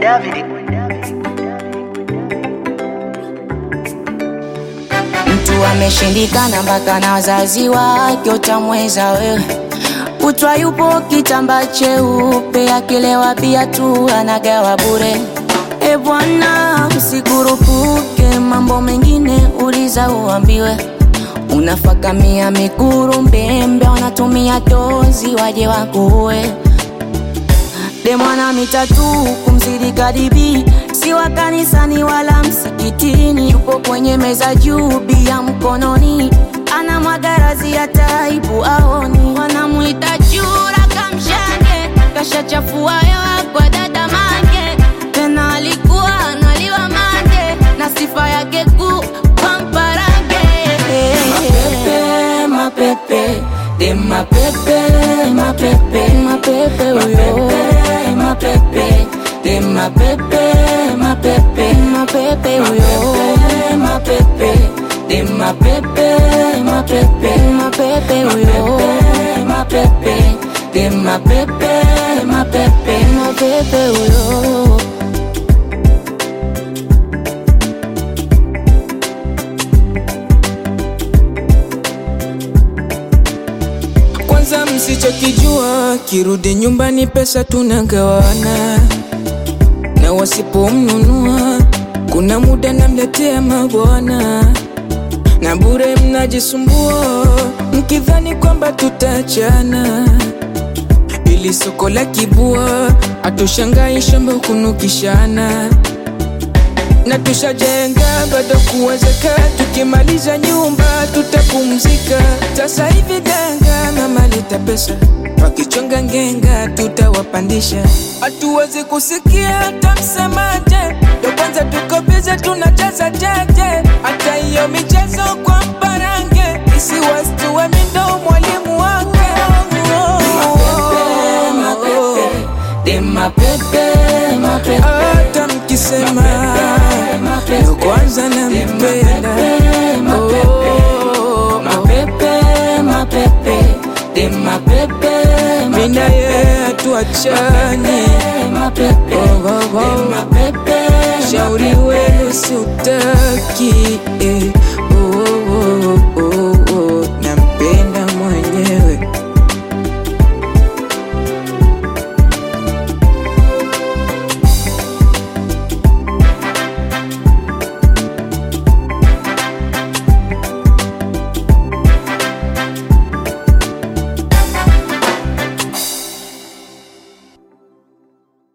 David. Mtu ameshindikana mpaka na wazazi wake, utamweza wewe? Kutwa yupo kitamba cheupe, akilewa pia tu anagawa bure. E bwana, usikurupuke, mambo mengine uliza uambiwe. Unafakamia mikuru mbembe, wanatumia tozi waje wakuue. Demwana mitatu kumzidi kadibi, si wa kanisani wala msikitini, yupo kwenye meza juu bia mkononi, ana magarazi ya taibu aoni, wanamuita chura kamshange, kashachafua hewa kwa dada mange, tena alikuwa analiwa mange, na sifa yake kuu pamparange. Mapepe, mapepe, de mapepe, mapepe, mapepe, uyo. Mapepe, de mapepe, mapepe, mapepe, uyo. Mapepe, de mapepe, mapepe, mapepe, uyo. Mapepe, de mapepe, mapepe, mapepe, uyo. Kwanza msichokijua, kirudi nyumbani pesa tunagawana, na wasipomnunua kuna muda namletea mabwana, na bure mnajisumbua mkidhani kwamba tutachana, ili soko la kibua hatushangai shamba kunukishana na tushajenga bado kuwezeka, tukimaliza nyumba tutapumzika. Sasa hivi ganga mama leta pesa, wakichonga ngenga tutawapandisha. Hatuwezi kusikia hata msemaje, ndo kwanza tuko bize tunajaza jeje, hata hiyo michezo kwa mparange isiwastue mindo mwalimu wake De mapepe, mapepe, hata mkisema ndo kwanza nampenda Oh, mapepe, mapepe, de mapepe, mina ye hatuachani mapepe, Oh, oh, oh. mapepe, shauri wenu siutaki eh.